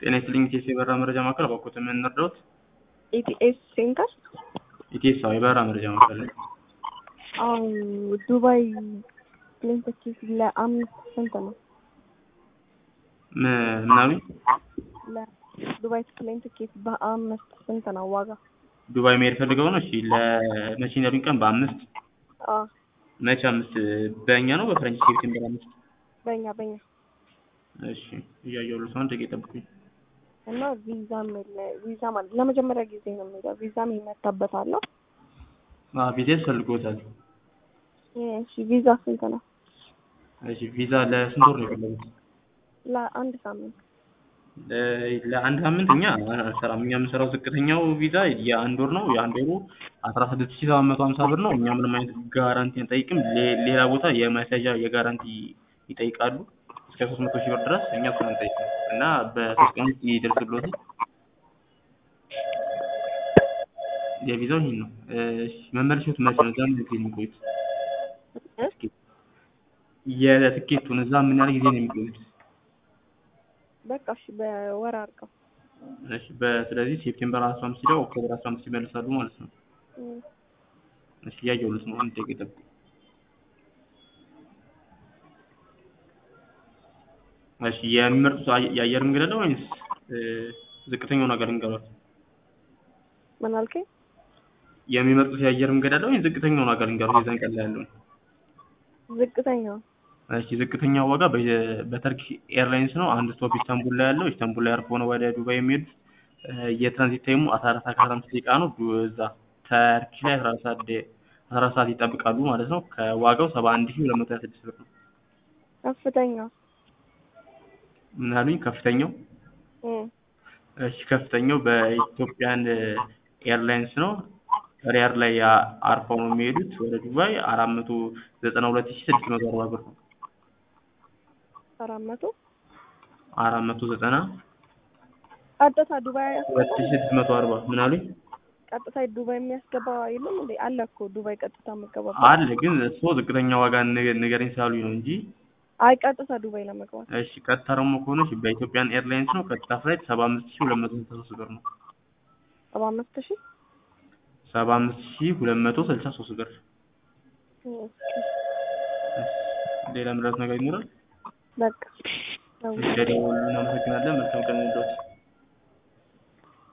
ጤና ይስጥልኝ ኢቴስ የበረራ መረጃ ማዕከል እባክዎት ምን እንርዳዎት? ኢቲኤስ ሴንተር ኢቴስ አዎ የበረራ መረጃ ማዕከል ነው። አዎ ዱባይ ፕሌን ትኬት ለአምስት ስንት ነው? ም- ምናምን ለዱባይ ፕሌን ትኬት በአምስት ስንት ነው ዋጋ? ዱባይ መሄድ ፈልገው ነው? እሺ ለመቼ ነው ያሉኝ ቀን? በአምስት አዎ መቼ አምስት በእኛ ነው በፈረንጅ ሴፕቴምበር አምስት በእኛ በእኛ እሺ እያየሁልህ ነው። አንድ ደቂቃ ይጠብቁኝ። እና ቪዛም የለ ቪዛ ማለት ለመጀመሪያ ጊዜ ነው የሚለው ቪዛም ይመታበታል። አዎ ቪዛ ያስፈልግዎታል። እሺ ቪዛ ስንት ነው? እሺ ቪዛ ለስንት ወር ነው የፈለጉት? ለአንድ ሳምንት ለ- ለአንድ ሳምንት እኛ አንሰራም። እኛ የምንሰራው ዝቅተኛው ቪዛ የአንድ ወር ነው። የአንድ ወሩ አስራ ስድስት ሺህ ሰባት መቶ ሀምሳ ብር ነው። እኛ ምንም አይነት ጋራንቲ አንጠይቅም። ሌ- ሌላ ቦታ የማስያዣ የጋራንቲ ይጠይቃሉ እስከ ሶስት መቶ ሺህ ብር ድረስ እኛ እሱን አንጠይቅም እና በሶስት ቀን ውስጥ ይደርስልዎታል። የቪዛው ይሄን ነው። እሺ መመለሻዎት መቼ ነው? እዛ ምን ጊዜ ነው የሚቆዩት? የትኬቱን እዛ ምን ያህል ጊዜ ነው የሚቆዩት? በቃ እሺ በወር አድርገው እሺ በ- ስለዚህ ሴፕቴምበር አስራ አምስት ሄደው ኦክቶበር አስራ አምስት ይመለሳሉ ማለት ነው። እም፣ እሺ እያየሁልዎት ነው። አንድ ደቂቃ ይጠብቁ። እሺ የሚመርጡት አየ- የአየር መንገድ አለ ወይስ እ፣ ዝቅተኛውን ሀገር ልንገሯት? ምን አልከኝ? የሚመርጡት የአየር መንገድ አለ ወይስ ዝቅተኛውን ሀገር ልንገሯት? የዛን ቀን ላይ ያለውን ዝቅተኛው እሺ ዝቅተኛው ዋጋ በ- በተርኪሽ ኤርላይንስ ነው። አንድ ስቶፕ ኢስታንቡል ላይ ያለው ኢስታንቡል ላይ አርፈው ነው ወደ ዱባይ የሚሄዱት። እ፣ የትራንዚት ታይሙ አስራ አራት ሰዓት ከአስራ አምስት ደቂቃ ነው። ዱ- እዛ ተርኪሽ ላይ አስራ አራት ሰዓት ደ- አስራ አራት ሰዓት ይጠብቃሉ ማለት ነው። ከዋጋው ሰባ አንድ ሺህ ሁለት መቶ ሀያ ስድስት ብር ነው። ከፍተኛው ምን አሉኝ? ከፍተኛው እም፣ እሺ ከፍተኛው በኢትዮጵያን ኤርላይንስ ነው። ሪያድ ላይ ያ- አርፈው ነው የሚሄዱት ወደ ዱባይ አራት መቶ ዘጠና ሁለት ሺህ ስድስት መቶ አርባ ብር ነው። አራት መቶ አራት መቶ ዘጠና ቀጥታ ዱባይ ሁለት ሺህ ስድስት መቶ አርባ ምን አሉኝ? ቀጥታ ዱባይ የሚያስገባ የለም እንዴ? አለ እኮ ዱባይ ቀጥታ የምገባ አለ ግን እሱ ዝቅተኛ ዋጋ ንገ- ንገረኝ ስላሉኝ ነው እንጂ አይ ቀጥታ ዱባይ ለመግባት እሺ ቀጥታ ደግሞ ከሆነ እሺ በኢትዮጵያን ኤርላይንስ ነው። ቀጥታ ፍላይት ሰባ አምስት ሺህ ሁለት መቶ ስልሳ ሶስት ብር ነው። ሰባ አምስት ሺህ ሰባ አምስት ሺህ ሁለት መቶ ስልሳ ሶስት ብር። እም፣ ሌላ ምረት ነገር ይኖራል? በቃ እሺ ደውሉልን። እናመሰግናለን። መልካም ቀን ይሁንልዎት።